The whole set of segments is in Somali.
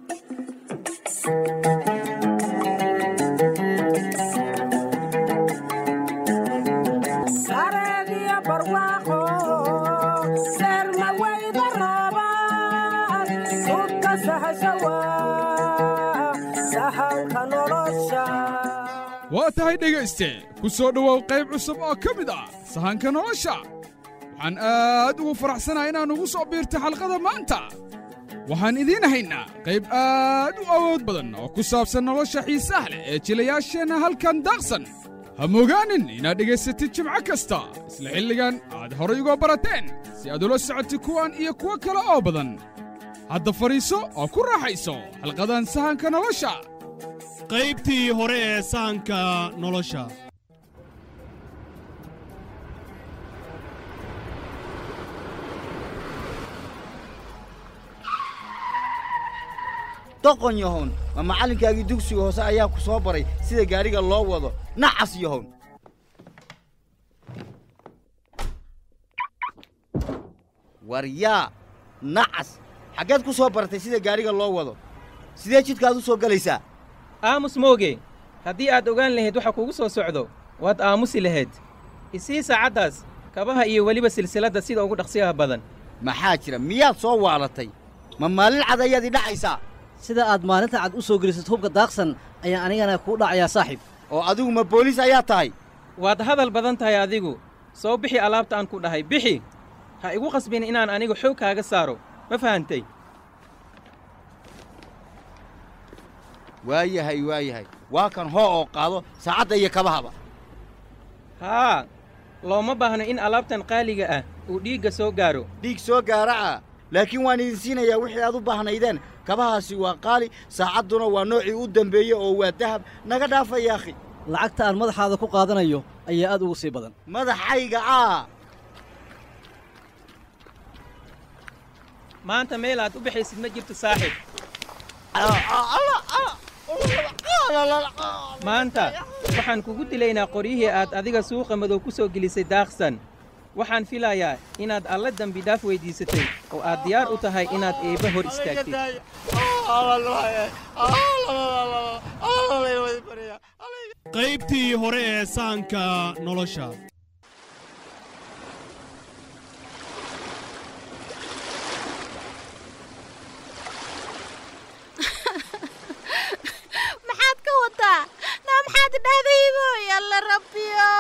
waa tahay dhegayste ku soo dhowow qayb cusub oo ka mid ah sahanka nolosha waxaan aad ugu faraxsanahay inaan ugu soo biirta xalqada maanta waxaan idiin haynaa qayb aad u awood badan oo ku saabsan nolosha xiisaha leh ee jilayaasheenna halkan daaqsan ha mogaanin inaad dhegaysatid jimco kasta isla xilligan aad horay uga barateen si aad ula socotid kuwan iyo kuwo kale oo badan hadda fadhiiso oo ku raaxayso xalqadan sahanka nolosha qaybtii hore ee sahanka nolosha doqon yahown ma macallinkaagii dugsiga hoose ayaa ku soo baray sida gaadhiga loo wado nacas yahown war yaa nacas xaggeed ku soo baratay sida gaadhiga loo wado sidee jidkaad u soo gelaysaa aamus mooge haddii aad ogaan lahayd waxa kugu soo socdo waad aamusi lahayd isii saacaddaas kabaha iyo weliba silsiladda sida ugu dhaqsiyaha badan maxaa jira miyaad soo waalatay ma maalin cad ayaad i dhacaysaa sida aad maalinta cad u soo gelisad hubka daaqsan ayaa anigana kuu dhacayaa saaxiib oo adigu ma booliis ayaa tahay waad hadal badan tahay adigu soo bixi alaabta aan ku dhahay bixi ha igu qasbin inaan anigu xoog kaaga saaro ma fahantay waayahay waayahay waa kan hoo oo qaado saacadda iyo kabahaba haa looma baahno in alaabtan qaaliga ah uu dhiigga soo gaaro dhiig soo gaara ah laakiin waan idin siinayaa wixii aad u baahnaydeen kabahaasi waa qaali saacadduna waa noocii u dembeeye oo waa dahab naga dhaafa yaakhi lacagta aan madaxaada ku qaadanayo ayaa aad ugu sii badan madaxayga ah maanta meel aad u bixaysid ma jirto saaxiib maanta waxaan kugu dilaynaa qoryihii aad adiga suuqa madow ku soo gelisay daaqsan waxaan filayaa inaad alla dembi dhaaf weyddiisatay oo aad diyaar u tahay inaad eebba hor istaagtid qaybtii hore ee sahanka nolosha maxaad ka wadaa naa maxaad dhahdaybooy alla rabbiyo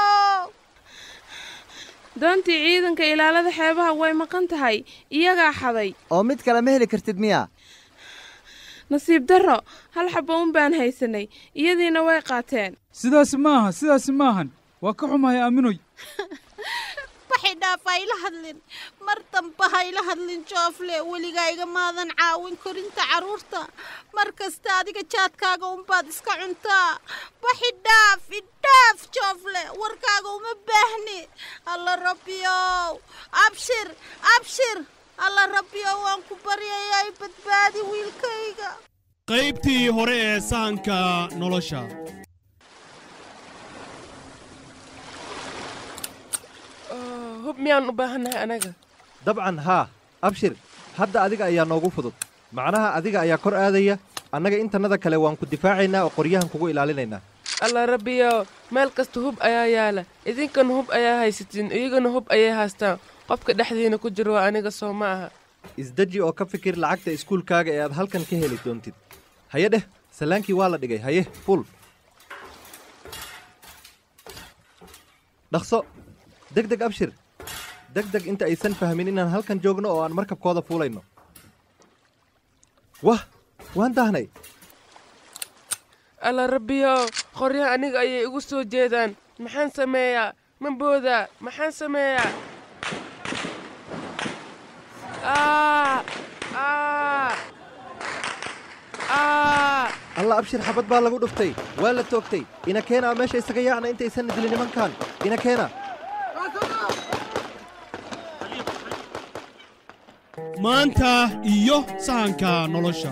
doontii ciidanka ilaalada xeebaha way maqan tahay iyagaa xaday oo mid kale ma heli kartid miya nasiib darro hal xabbo un baan haysanay iyadiina way qaateen sidaasi maaha sidaasi maahan waa ka xumahay aaminoy baxidhaaf hayla hadlin mar damba hayla hadlin joofle weligaa igamaadan caawin korinta carruurta mar kasta adiga jaadkaaga unbaad iska cuntaa baxidhaaf idhaaf joofle warkaaga uma baahni alla rabbiyow abshir abshir alla rabbiyow waan ku baryayaa badbaadi wiilkayga qaybtii hore ee sahanka nolosha hub miyaan u baahannahay anaga dabcan haa abshir hadda adiga ayaa noogu fudud macnaha adiga ayaa kor aadaya annaga intannada kale waan ku difaacaynaa oo qoryahan kugu ilaalinaynaa alla rabbiyo meel kasta hub ayaa yaala idinkana hub ayaa haysatiin iyagana hub ayay haystaan qofka dhexdiina ku jiro waa aniga soo ma aha isdeji oo ka fikir lacagta iskuulkaaga ee aad halkan ka heli doontid haye dheh salaankii waa la dhigay haye fuul dhaqso deg deg abshir deg deg inta aysan fahmin inaan halkan joogno oo aan markabkooda fuulayno wah waan daahnay alla rabbiyo qoryaha aniga ayay igu soo jeedaan maxaan sameeyaa ma boodaa maxaan sameeyaa alla abshir xabad baa lagu dhuftay waa la toogtay ina keenaa meesha isaga yaacna intaysan dilin nimankan ina keena maanta iyo sahanka nolosha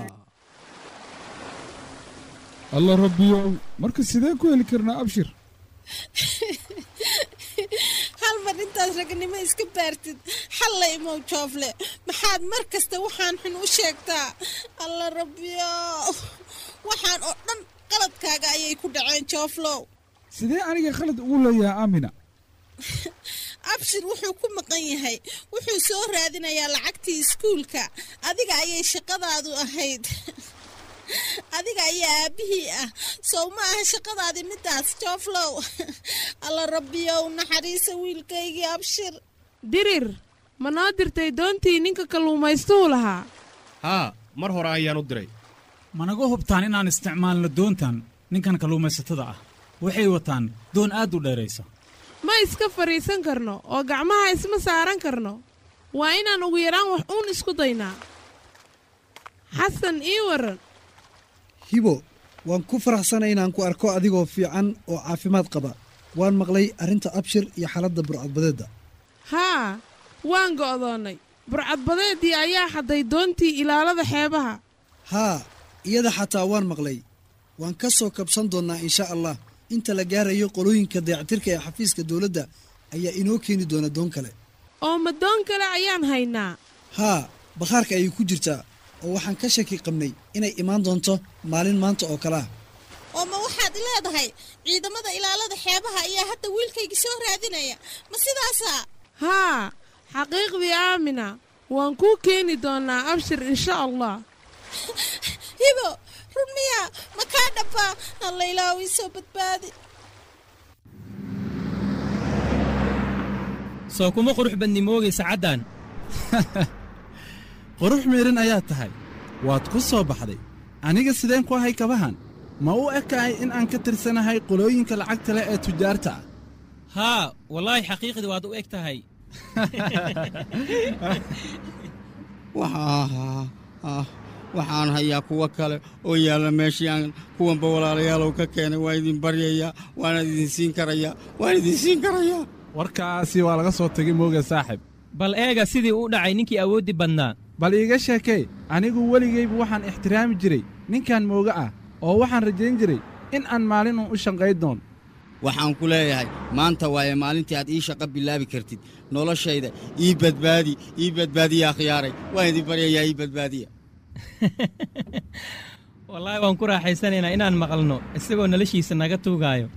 alla rabbiyow marka sidee ku heli karnaa abshir hal mar intaad ragnimo iska baartid xalla imow joofle maxaad mar kasta waxaan xun u sheegtaa alla rabbiyo waxaan oo dhan qaladkaaga ayay ku dhaceen jooflow sidee aniga khalad ugu leeyahay aamina abshir wuxuu ku maqan yahay wuxuu soo raadinayaa lacagtii iskuulka adiga ayay shaqadaadu ahayd adiga ayaa aabbihii ah sow ma aha shaqadaadii midaas jooflow alla rabbiyow naxariisa wiilkaygii abshir dirir ma noo dirtay doontii ninka kalluumaystuhu lahaa haa mar hore ayaan u diray managa hubtaan inaan isticmaalno doontan ninkan kalluumaysatada ah waxay wataan doon aad u dheeraysa ma iska fadhiisan karno oo gacmaha isma saaran karno waa inaan ugu yaraan wax uun isku daynaa xasan ii warran hibo waan ku faraxsanay inaan ku arko adigoo fiican oo caafimaad qaba waan maqlay arrinta abshir iyo xaaladda burcadbadeedda haa waan go'doonnay burcadbadeeddii ayaa xadday doontii ilaalada xeebaha haa iyada xataa waan maqlay waan ka soo kabsan doonnaa insha allah inta la gaarayo qolooyinka dayactirka ee xafiiska dowladda ayaa inoo keeni doona doon kale oo ma doon kale ayaan haynaa haa bakhaarka ayay ku jirtaa oo waxaan ka shaki qabnay inay imaan doonto maalin maanta oo kale ah oo ma waxaad leedahay ciidamada ilaalada xeebaha ayaa hadda wiilkaygii soo raadinaya ma sidaasaa haa xaqiiqdii aamina waan kuu keeni doonnaa abshir insha allah hibo run miyaa ma kaa dhabbaa alla ilaawi soo badbaadi soo kuma qurux badni moogay sacaddan qurux miidhan ayaa tahay waad ku soo baxday aniga sideen ku ahay kabahan ma u ekahay in aan ka tirsanahay qolooyinka lacagta leh ee tujaarta ah haa wallaahi xaqiiqdii waad u eg tahay waxaan hayaa kuwo kale oo yaalla meeshii aan kuwanba walaalayaalow ka keenay waan idin baryayaa waana idin siin karayaa waan idin siin karayaa warkaasi waa laga soo tegay mooga saaxib bal eega sidii u dhacay ninkii awooddi badnaa bal iiga sheekee anigu weligaybu waxaan ixtiraami jiray ninkan mooga ah oo waxaan rajayn jiray in aan maalin uun u shanqayn doon waxaan ku leeyahay maanta waaye maalintii aad ii shaqo bilaabi kartid noloshayda ii badbaadi ii badbaadiyaa khiyaaray waan idin baryayaa ii badbaadiya wallaahi waan ku raaxaysanaynaa inaan maqalno isagoo noloshiisa naga tuugaayo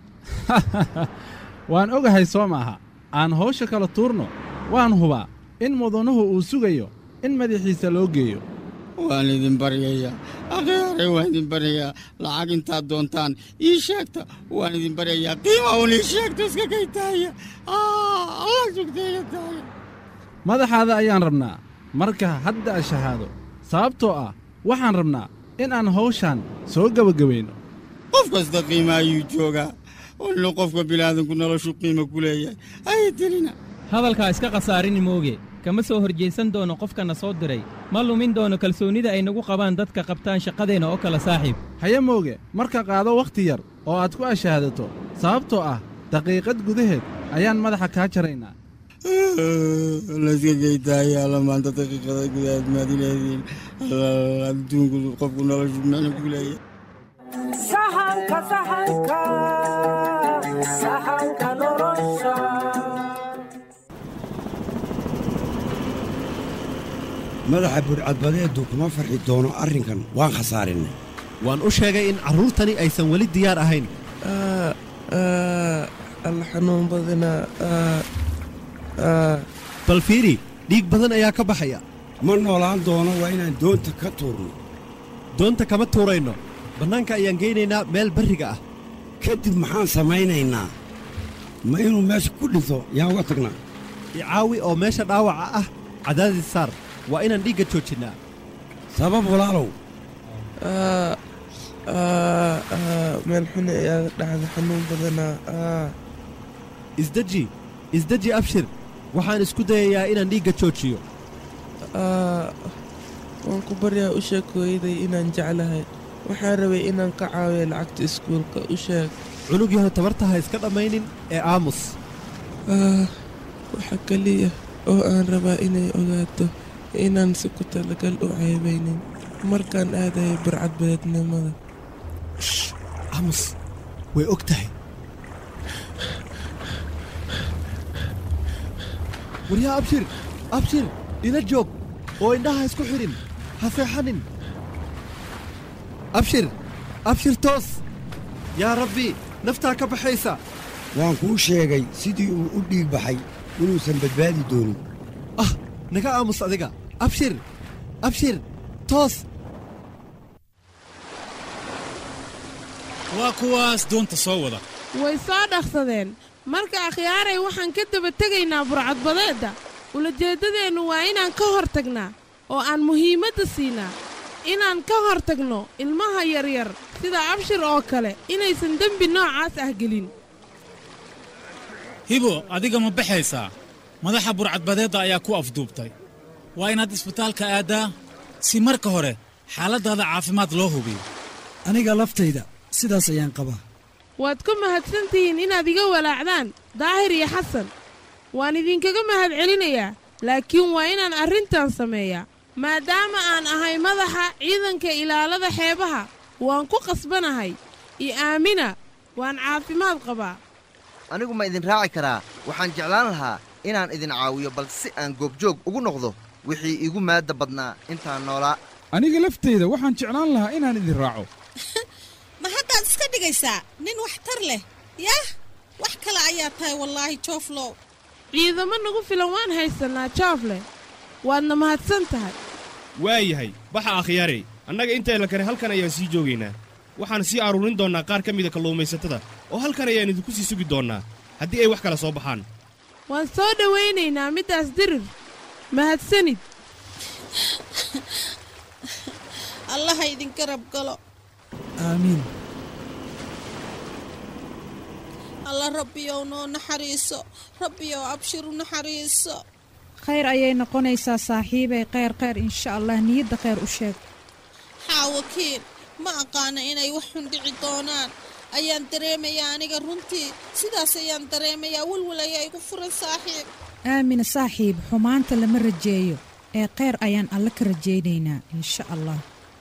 waan ogahay soo maaha aan hawsha kala tuurno waan hubaa in mudanuhu uu sugayo in madaxiisa loo geeyo waan idin baryayaa akhyaare waan idin baryayaa lacag intaad doontaan ii sheegta waan idin baryayaa qiima uun ii sheegta iska kaytaaya allah sugtayga taaya madaxaada ayaan rabnaa marka hadda a shahaado sababtoo ah waxaan rabnaa in aan hawshaan soo gebagabayno qof kasta qiima ayuu joogaa walna qofka bilaadanku noloshu qiima ku leeyahay haya telina hadalkaa iska khasaarini mooge kama soo horjaysan doono qofkana soo diray ma lumin doono kalsoonnida ay nagu qabaan dadka qabtaan shaqadeenna oo kale saaxiib haya mooge marka qaado wakhti yar oo aad ku ashaahadato sababtoo ah daqiiqad gudaheed ayaan madaxa kaa jaraynaa layska geytaaya alla maanta daqiiqada gudaheed maadileediin adduunku qofku noloshu micno ku leeyahay sahanka sahanka sahanka nolosha madaxa burcadbadeedu kuma farxi doono arrinkan waan khasaarinay waan u sheegay in carruurtani aysan weli diyaar ahayn alla xanuun badanaa bal fiiri dhiig badan ayaa ka baxaya ma noolaan doono waa inaan doonta ka tuurno doonta kama tuurayno bannaanka ayaan geynaynaa meel barriga ah kadib maxaan samaynaynaa ma inuu meesha ku dhinto yaan uga tagnaa icaawi oo meesha dhaawaca ah cadaadis saar waa inaan dhiigga joojinnaa sabab walaalow meel xuni ayaa dhacda xanuun badanaa isdeji isdeji abshir waxaan isku dayayaa inaan dhiigga joojiyo waan ku baryaa u sheeg hooyaday inaan jeclahay waxaan rabay inaan ka caawiyo lacagta iskuulka u sheeg cunug yahow tabartaha iska dhammaynin ee aamus waxa keliya oo aan rabaa inay ogaato inaan si ku talagal u ceebaynin markaan aadayo burcadbadeednimada aamus way og tahay waryaa abshir abshir ila joog oo indhaha isku xidhin ha seexanin abshir abshir toos yaa rabbi naftaa ka baxaysa waan kuu sheegay sidii uu u dhiig baxay inuusan badbaadi doonin ah naga aamus adiga abshir abshir toos waa kuwaas doonta soo wada way soo dhaqsadeen marka akhyaaray waxaan ka daba tegaynaa burcadbadeedda ulajeeddadeennu waa inaan ka hor tagnaa oo aan muhiimadda siinaa inaan ka hor tagno ilmaha yaryar sida abshir oo kale inaysan dembi noocaas ah gelin hibo adiga ma baxaysaa madaxa burcadbadeedda ayaa ku afduubtay waa inaad isbitaalka aaddaa si marka hore xaaladdaada caafimaad loo hubiyo aniga laftayda sidaas ayaan qabaa waad ku mahadsan tihiin inaad iga walaacdaan daahir iyo xasan waan idinkaga mahad celinayaa laakiin waa inaan arrintan sameeyaa maadaama aan ahay madaxa ciidanka ilaalada xeebaha waan ku qasbanahay iyo aamina waan caafimaad qabaa anigu ma idin raaci karaa waxaan jeclaan lahaa inaan idin caawiyo balse si aan goobjoog ugu noqdo wixii iigu maadda badnaa intaan noolaa aniga laftayda waxaan jeclaan lahaa inaan idin raaco ma haddaad iska dhigaysaa nin waxtar leh yah wax kale ayaa tahay wallaahi jooflow ciidamo nagu filan waan haysannaa joofle waadna mahadsan tahay waa yahay baxa akhyaarey annaga intayla kale halkan ayaan sii joogaynaa waxaan sii aruurin doonnaa qaar ka mida kalluumaysatada oo halkan ayaan idinku sii sugi doonnaa haddii ay wax kale soo baxaan waan soo dhowaynaynaa middaas dirir mahadsanid allaha idin garab galo aamiin alla rabbiyow noo naxariiso rabbiyow abshiru naxariiso khayr ayay noqonaysaa saaxiibay kheyr kheyr insha allah niyadda kheyr u sheeg xaawakiin ma aqaana inay wax xun dhici doonaan ayaan dareemayaa aniga runtii sidaas ayaan dareemayaa welwel ayaa igu furan saaxiib aamina saaxiib xumaanta lama rajeeyo ee kheyr ayaan alle ka rajaynaynaa insha allah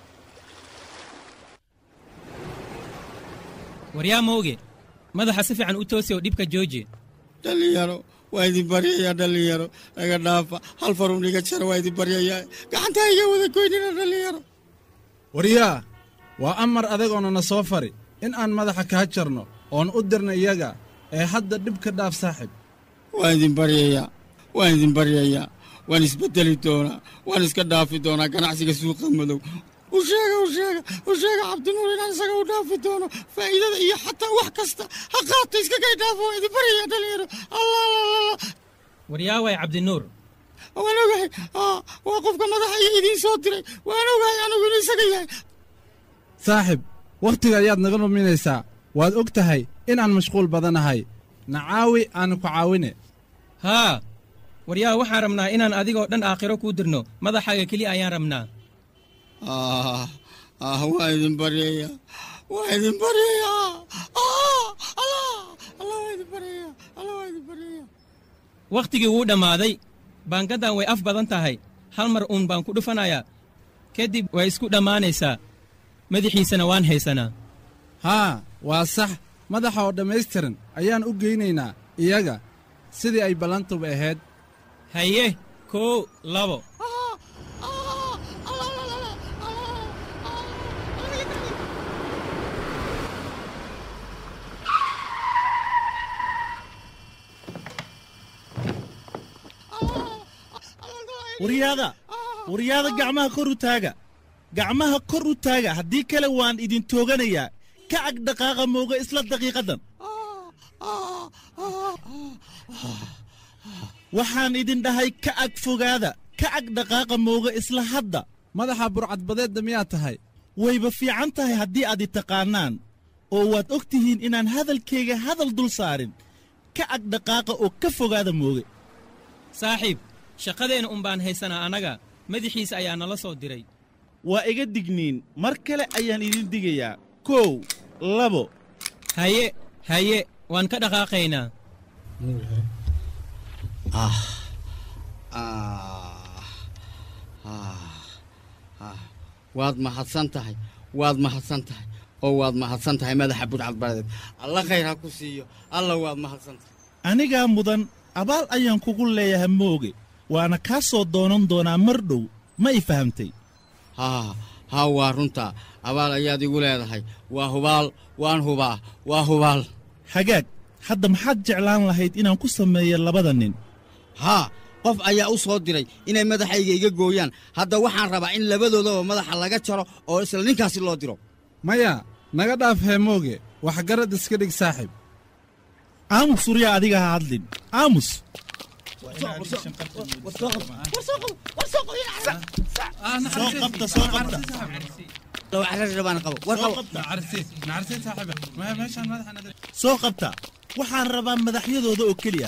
waryaa mooge madaxa si fiican u toosi oo dhibka jooji dhallinyaro waa idin baryayaa dhallinyaro naga dhaafa hal farun iga jara waa idin baryayaa gacantaa iga wada goynina dhallinyaro waryaa waa amar adagoona na soo fari in aan madaxa kaa jarno oon u dirna iyaga ee hadda dhib ka dhaaf saaxib waan idin baryayaa waan idin baryayaa waan isbeddeli doonaa waan iska dhaafi doonaa ganacsiga suuqa madow u sheega u sheega u sheega cabdinuur inaan isaga u dhaafi doono faa'iidada iyo xataa wax kasta ha qaato iska kay dhaafo waa idin baryayaa dhallinyaro allah allah waryaaway cabdinuur waan ogahay waa qofka madaxa iyo idiin soo diray waan ogahay anigu inuu isaga yahay saaxib wakhtiga ayaad naga luminaysaa waad og tahay inaan mashquul badanahay nacaawi aanu ku caawine haa waryaa waxaan rabnaa inaan adigoo dhan aakhiro kuu dirno madaxaaga keliya ayaan rabnaa ah ah waa idin baryayaa waa idin baryayaa ah allah allah waa idin baryayaa allah waa idin baryayaa wakhtigii wuu dhammaaday baangaddan way af badan tahay hal mar uun baan ku dhufanayaa kadib way isku dhammaanaysaa madaxiisana waan haysanaa haa waa sax madaxa oo dhammaystiran ayaan u geynaynaa iyaga sidii ay ballantuba ahayd haye kow labo waryaada waryaada gacmaha kor u taaga gacmaha kor u taaga haddii kale waan idin tooganayaa ka ag dhaqaaqa mooga isla daqiiqaddan waxaan idin dhahay ka ag fogaada ka ag dhaqaaqa mooga isla hadda madaxa burcadbadeedda miyaad tahay wayba fiican tahay haddii aad i taqaannaan oo waad og tihiin inaan hadalkayga hadal dul saarin ka ag dhaqaaqa oo ka fogaada mooge saaxiib shaqadeenna un baan haysanaa annaga madaxiisa ayaa nala soo diray waa iga digniin mar kale ayaan idin digayaa kow labo haye haye waan ka dhaqaaqaynaa ah ah ah waad mahadsan tahay waad mahadsan tahay oo waad mahadsan tahay madaxa budcadbadeed alla khayr ha ku siiyo alla waad mahadsan tahay anigaa mudan abaal ayaan kugu leeyahay mooge waana kaa soo doonan doonaa mar dhow ma i fahamtay haa haa waa runta abaal ayaad igu leedahay waa hubaal waan hubaa waa hubaal hagaag hadda maxaad jeclaan lahayd inaan ku sameeyo labada nin haa qof ayaa u soo diray inay madaxayga iga gooyaan hadda waxaan rabaa in labadoodaba madaxa laga jaro oo isla ninkaasi loo diro maya naga dhaaf heemooge waxgarad iska dhig saaxiib aamus surya adiga ha hadlin aamus soo qabta waxaan rabaa madaxyadooda oo keliya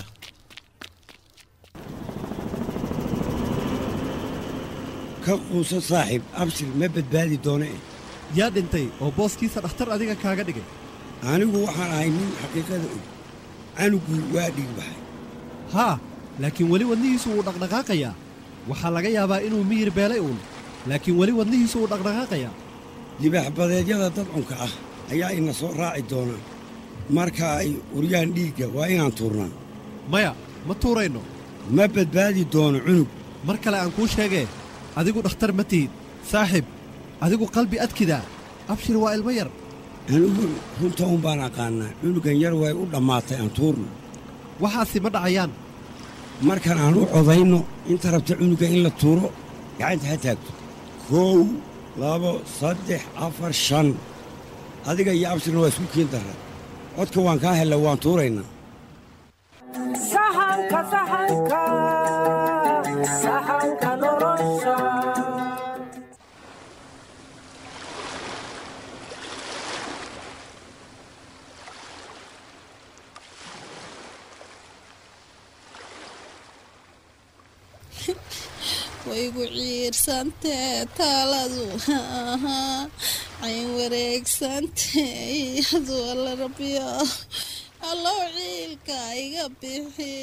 ka quuso saaxiib abshir ma badbaadi doone yaa dhintay oo booskiisa dhakhtar adiga kaaga dhigay anigu waxaan ahay nin xaqiiqada og canuguu waa dhiig baxay haa laakiin weli wadnihiisu wuu dhaqdhaqaaqayaa waxaa laga yaabaa inuu miyir beelay uun laakiin weli wadnihiisu wuu dhaqdhaqaaqayaa libaaxbadeedyada dadcunka ah ayaa ina soo raaci doona marka ay uryaan dhiigga waa inaan tuurnaa maya ma tuurayno ma badbaadi doono cunug mar kale aan kuu sheegee adigu dhakhtar ma tihid saaxiib adigu qalbi adkidaa abshir waa ilmo yar anigu runta un baan aqaannaa cunugan yar way u dhammaatay aan tuurno waxaasi ma dhacayaan markan aan u codayno inta rabta cunuga in la tuuro gacanta ha taagto kow labo saddex afar shan adiga iyo abshirna waa isku kiin darra codka waan kaa hella waan tuuraynaa sahanka sahanka sahanka nolosha waygu ciirsantee taaladu cayn wareegsantee iyadu alla rabbiyo allow ciilka iga bixi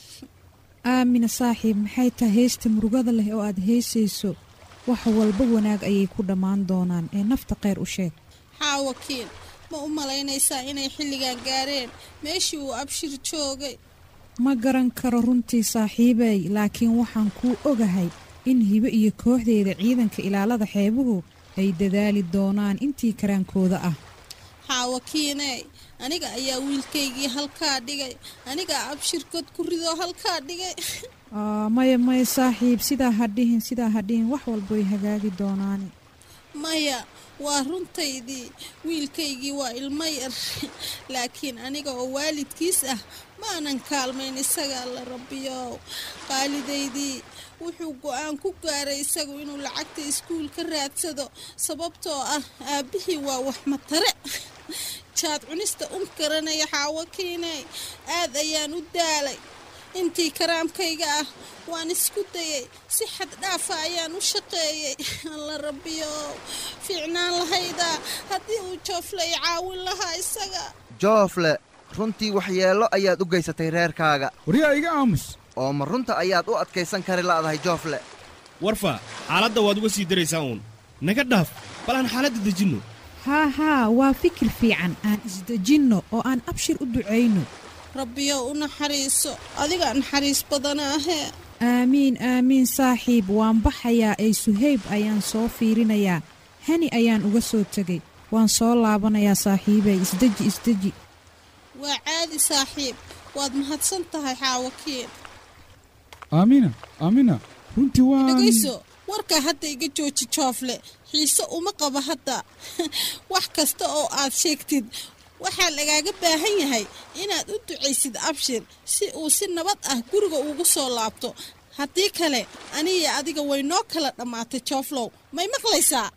aamina saaxiib maxay tahay heesta murugada leh oo aad heesayso wax walba wanaag ayay ku dhammaan doonaan ee nafta khayr u sheeg xaawakiin ma u malaynaysaa inay xilligan gaareen meeshii uu abshir joogay ma garan karo runtii saaxiibey laakiin waxaan kuu ogahay in hibe iyo kooxdeeda ciidanka ilaalada xeebuhu ay dadaali doonaan intii karaankooda ah xaawakiiney aniga ayaa wiilkaygii halkaa dhigay anigaa abshir god ku ridoo halkaa dhigay Aa, maya maya saaxiib sidaa ha dhihin sidaa ha dhihin wax walba way hagaagi doonaan maya waa runtaydii wiilkaygii waa ilmo yar laakiin aniga oo waalidkiis ah maanan kaalmayn isaga alla rabbiyow qaalidaydii wuxuu go'aan ku gaaray isagu inuu lacagta iskuul ka raadsado sababtoo ah aabbihii waa wax matare jaad cunista un garanaya xaawakiiney aad ayaan u daalay intii karaamkayga ah waan isku dayay si xad dhaafa ayaan u shaqeeyey alla rabbiyow fiicnaan lahayda haddii uu joofle i caawin lahaa isaga joofle runtii waxyeello ayaad u geysatay reerkaaga waryaa iga aamus oo ma runta ayaad u adkaysan kari la'dahay joofle warfa xaaladda waad uga sii daraysaa uun naga dhaaf bal aan xaaladda dejinno haa haa waa fikir fiican aan isdejinno oo aan abshir u ducayno rabbiyow u naxariiso adigaa naxariis badanaahee aamiin aamiin saaxiib waan baxayaa ee suhayb ayaan soo fiirinayaa hani ayaan uga soo tegay waan soo laabanayaa saaxiibey isdeji isdeji waa caadi saaxiib waad mahadsan tahay xaawakiin aamina aamina runtii waan dhegayso warkaa hadda iga jooji joofle xiise uma qaba hadda wax kasta oo aad sheegtid waxaa lagaaga baahan yahay inaad u ducaysid abshir si uu si nabad ah guriga ugu soo laabto haddii kale aniga adiga way noo kala dhammaatay jooflow may maqlaysaa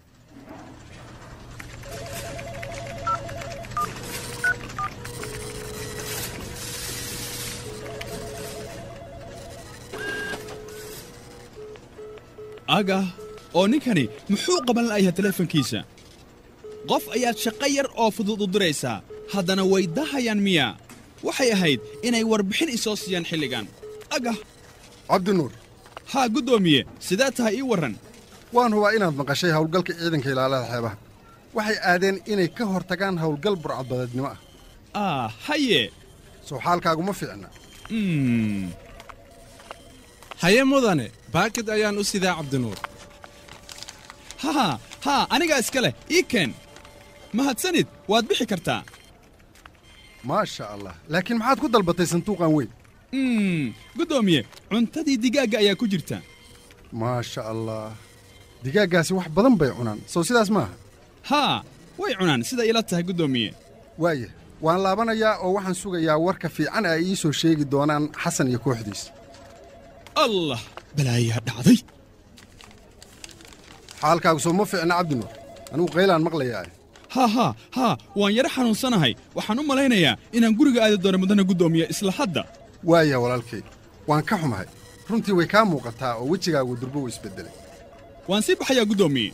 agah oo ninkani muxuu qaban la'yahay teleefankiisa qof ayaad shaqo yar oo fudud u diraysaa haddana way dahayaan miya waxay ahayd inay warbixin isoo siiyaan xilligan agah cabdinuur haa guddoomiye sidee tahay ii warran waan hubaa inaad maqashay howlgalka ciidanka ilaalada xeebaha waxay aadeen inay ka hor tagaan howlgal burcadbadeednimo ah ah haye soo xaalkaaguma fiicna Mm. haye mudane baakid ayaan u sidaa cabdinuur haa haa anigaa iska leh ii keen mahadsanid waad bixi kartaa maasha allah laakiin maxaad ku dalbatay sanduuqan weyn Mm, guddoomiye cuntadii digaagga ayaa ku jirta maasha allah digaaggaasi wax badan bay cunaan sow sidaas maaha haa way cunaan sida ila tahay guddoomiye waaya waan laabanayaa oo waxaan sugayaa warka fiican ay ii soo sheegi doonaan xasan iyo kooxdiisa allah balaayaa dhacday xaalkaagu soo ma fiicna cabdinuur anigu qaylaan maqlayaa haa haa haa waan yaro xanuunsanahay waxaan u malaynayaa inaan guriga aadi doono mudane guddoomiye isla hadda waaya walaalkay waan ka xumahay runtii way kaa muuqataa oo wejigaagu durbo u isbeddelay waan sii baxayaa guddoomiye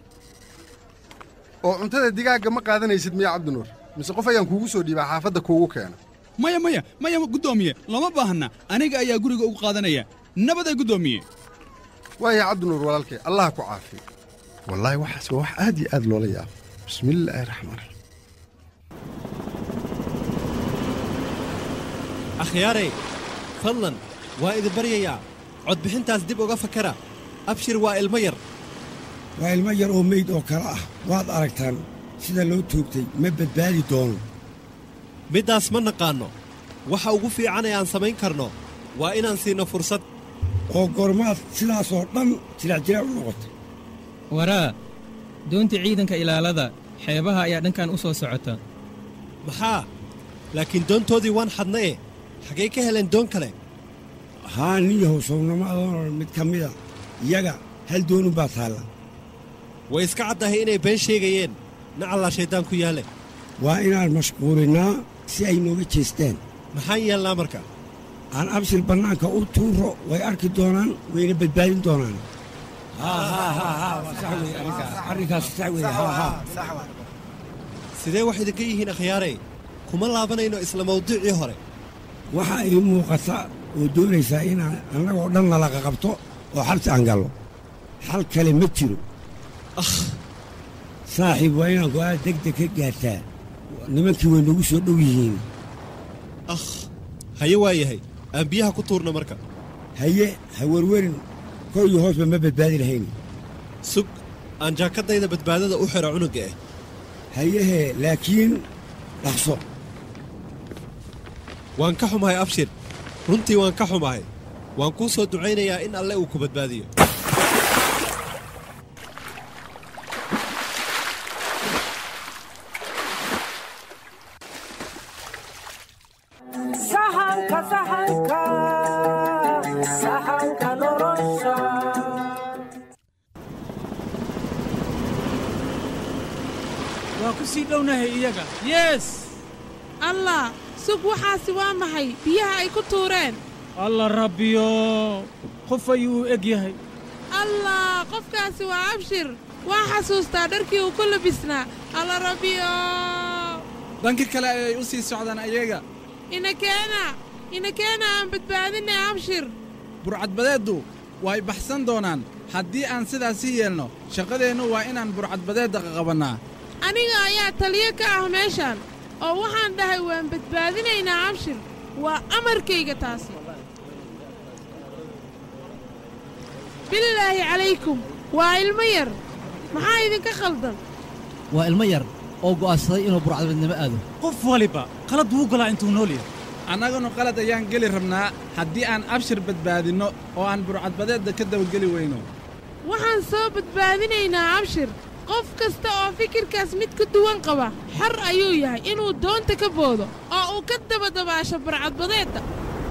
oo cuntada digaagga ma qaadanaysid miya cabdinuur mise qof ayaan kuugu soo dhiibaa xaafadda kuugu keena maya maya maya guddoomiye lama baahna aniga ayaa guriga ugu qaadanaya nabaday guddoomiye waaya cabdinuur walaalkay allah ku caafiyo wallaahi waxaas waa wax aad iyo aad loola yaabo bismillaahi raxmaan raxiim akhyaarey fadlan waa idin baryayaa codbixintaas dib uga fakara abshir waa ilmo yar waa ilmo yar oo meyd oo kale ah waad aragtaan sida loo toogtay ma badbaadi doono middaas ma naqaanno waxa ugu fiican ee aan samayn karno waa inaan siinno fursad oo goormaad sidaasoo dhan jilacjilaac u noqotay waraa doonta ciidanka ilaalada xeebaha ayaa dhankan u soo socota maxaa laakiin doontoodii waan xadnaye xaggay ka heleen doon kale haa nin yahow sownamadoonan mid ka mida iyaga hal doonun baa taalla way iska caddahay inay been sheegayeen nacallaa shayddaan ku yaalle waa inaan mashquulinnaa si ay nooga jeestaan maxaan yeelnaa marka aan abshir bannaanka u tuuro way arki doonaan wayna badbaadin doonaan arrinkaas sax weeye haa haa sidee wax idinka yihiin akhyaarey kuma laabanayno isla mawduucii hore waxaa ii muuqata oo doonaysaa inaan annagoo dhan nalaqa qabto oo xabsi aan gallo xal kale ma jiro saaxiib waa inaan go'aan degdeg ka gaartaa nimankii way nagu soo dhow yihiin akh haye waa yahay aan biyaha ku tuurno marka haye ha werwerin kor iyo hoosba ma badbaadi lahayn sug aan jaakaddayda badbaadada u xidho cunugga ah hayehee laakiin dhaqso waan ka xumahay abshir runtii waan ka xumahay waan kuu soo ducaynayaa in alle uu ku badbaadiyo sahanka sahanka sahanka nolosha waa ku sii dhownahay iyaga yes allah sug waxaasi waa maxay biyaha ay ku tuureen alla rabbiyo qof ayuu u eg yahay allah qofkaasi waa abshir waa xasuustaa dharkii uu ku labisnaa alla rabbiyo dhanka kale ayay u sii socdaan ayaga inakeena inakeena aan badbaadinay abshir burcadbadeeddu way baxsan doonaan haddii aan sidaasi yeelno shaqadeennu waa inaan burcadbadeedda qaqabannaa aniga ayaa taliyo ka ah meeshaan oo waxaan dhahay waan badbaadinaynaa abshir waa amarkayga taasi bilaahi calaykum waa ilmo yar maxaa idinka khaldan waa ilmo yar oo go'aansaday inuu burcadbadnimo aado qof waliba qalad wuu galaa intuu nool yahay annaguna qalad ayaan geli rabnaa haddii aan abshir badbaadinno oo aan burcadbadeedda ka dabageli weyno waxaan soo badbaadinaynaa abshir qof kasta oo fikirkaas mid ka duwan qaba xor ayuu yahay inuu doonta ka boodo oo uu ka dabadabaasho burcadbadeedda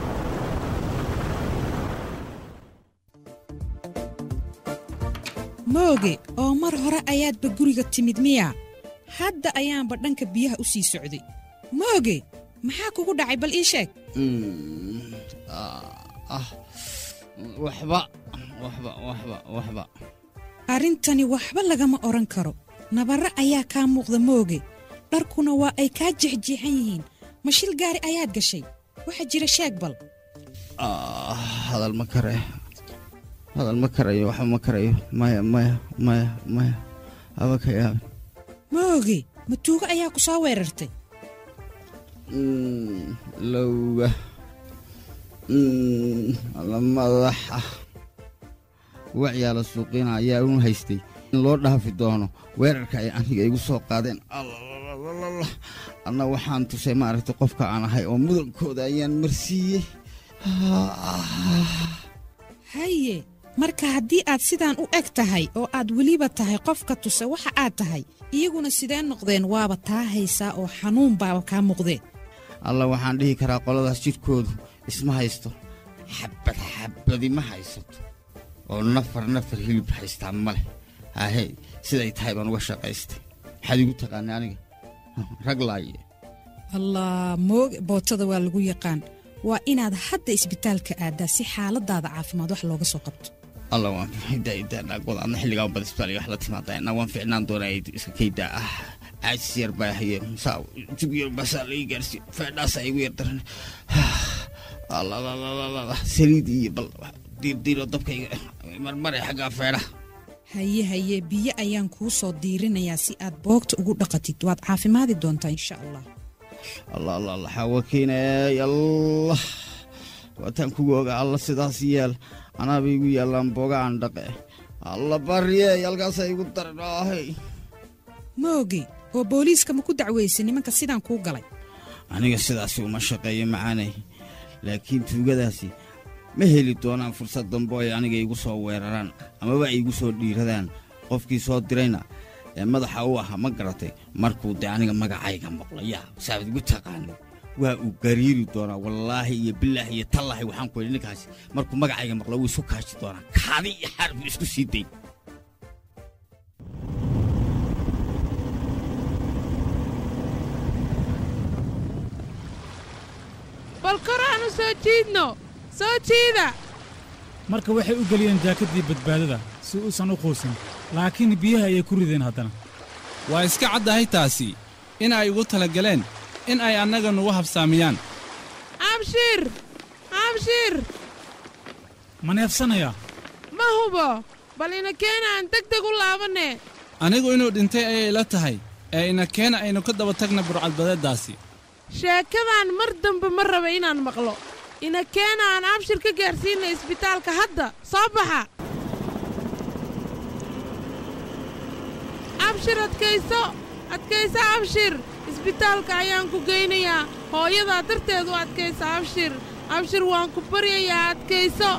mooge oo mar hore ayaadba guriga timid miya hadda ayaanba dhanka biyaha u sii socday mooge maxaa kugu dhacay bal ii sheeg waxba waxba waxba waxba arrintani waxba lagama odhan karo nabarro ayaa kaa muuqda mooge dharkuna waa ay kaa jexjeexan yihiin ma shil gaari ayaad gashay waxa jira sheeg bal hadal ma karayo hadal ma karayo waxba ma karayo maya maya maya maya haba ka yaabin mooge ma tuugo ayaa ku soo weerartay lowga alla madaxa wacyaala suuqiina ayaa un haystay in loo dhaafi doono weerarka ay aniga igu soo qaadeen allalalala anna waxaan tusay maaragtay qofka aan ahay oo mudankooda ayaan marsiiyey haye marka haddii aad sidaan u eg tahay oo aad weliba tahay qofka tuse waxa aad tahay iyaguna sidee noqdeen waaba taa haysaa oo xanuun baaba kaa muuqdee alla waxaan dhihi karaa qoladaas jidhkoodu isma haysto xabad xabadi ma haysato oo nafar nafar hilib haystaa ma leh haahey siday tahay baan uga shaqaystay maxaad igu taqaanay aniga rag laaye allah mooge bootada waa lagu yaqaan waa inaad hadda isbitaalka aaddaa si xaaladaada caafimaad wax looga soo qabto alla waan daadaagooda adna xilligaa bada isbitaaliga wax la timaada waan ficnaan doonaa iska kaydaa ah caajis yar baa haye musaa jug yar basaa laii gaarsiiyo feedhaasaa igu yar daran allalalala saliid iyo bal diirdiiro dabkayga marmare xaggaa feedhaha haye haye biyo ayaan kuu soo diirinayaa si aad boogta ugu dhaqatid waad caafimaadi doontaa insha allah allah allah allah xawakiinay allah waataan kugu oga alla sidaas yeel anaaba igu yaallaan booga aan dhaqe alla baryey halkaasaa igu daran ahay mooge oo booliiska ma ku dacweysay nimanka sidaan kuu galay aniga sidaasi uma shaqeeyo macaanay laakiin tuugadaasi ma heli doonaan fursad dambe ay aniga igu soo weeraraan amaba ay igu soo dhiiradaan qofkii soo dirayna ee madaxa u ahaa ma garatay markuu dee aniga magacayga maqlo yaa saabad igu taqaanay waa uu gariiri doonaa wallaahi iyo bilaahi iyo tallaahi waxaan ku yidhi ninkaasi markuu magacayga maqlo wuu isu kaashi doonaa kaadi iyo xaar buu isku sii day bal kor aanu soo jiidno soo jiida marka waxay u geliyeen jaakaddii badbaadada si uusan u quusin laakiin biyaha ayay ku rideen haddana waa iska caddahay taasi in ay ugu tala galeen in ay annaga nugu habsaamiyaan abshir abshir ma neefsanayaa ma hubo bal ina keena aan deg deg u laabanne anigu inuu dhintay ayay ila tahay ee ina keena aynu ka daba tagna burcadbadeeddaasi sheekadan mar dambe ma raba inaan maqlo ina keena aan abshir ka gaarsiinna isbitaalka hadda soo baxa abshir adkayso adkayso abshir isbitaalka ayaan ku geynayaa hooyadaa darteed u adkayso abshir abshir waan ku baryayaa adkayso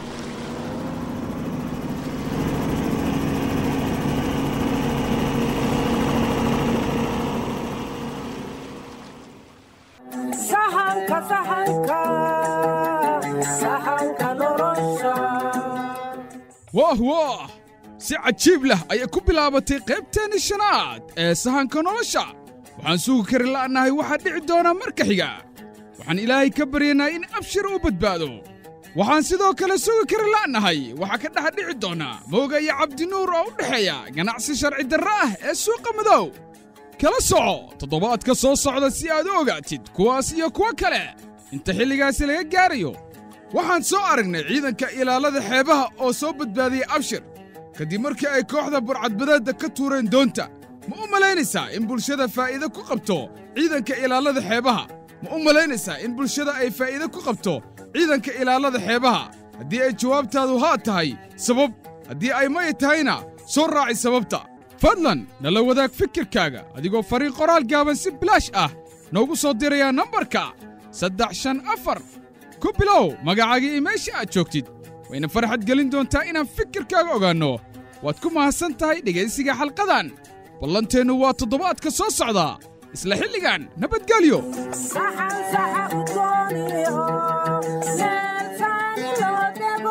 sahanka sahanka sahanka nolosha waah waah si cajiib leh ayay ku bilaabatay qaybteenni shanaad ee sahanka nolosha waxaan sugi kari la'nahay waxaa dhici doonaa marka xiga waxaan ilaahay ka baryaynaa in abshir uu badbaado waxaan sidoo kale sugi kari la'nahay waxaa ka dhex dhici doonaa mooga iyo cabdinuur oo u dhexeeya ganacsi sharci darre ah ee suuqa madow kala soco toddobaadka soo socda si aad u ogaatid kuwaas iyo kuwo kale inta xilligaasi laga gaarayo waxaan soo aragnay ciidanka ilaalada xeebaha oo soo badbaadiyey abshir kadib markii ay kooxda burcadbadeedda ka tuureen doonta ma u malaynaysaa in bulshada faa'iide ku qabto ciidanka ilaalada xeebaha ma u malaynaysaa in bulshada ay faa'iide ku qabto ciidanka ilaalada xeebaha haddii ay jawaabtaadu haa tahay sabab haddii ay may tahayna soo raaci sababta fadlan nala wadaag fikirkaaga adigoo fariin qoraal gaaban si bilaash ah noogu soo dirayaa nambarka saddex shan afar ku bilow magacaaga iyo meesha aad joogtid wayna farxad gelin doontaa inaan fikirkaaga ogaanno waad ku mahadsan tahay dhegaysiga xalqadan ballanteennu waa toddobaadka soo socda isla xilligan nabadgelyo saxan saxa u dooniyo meel taani loo dego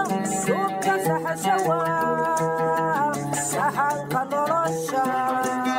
suubka saxashawa saxanka nolosha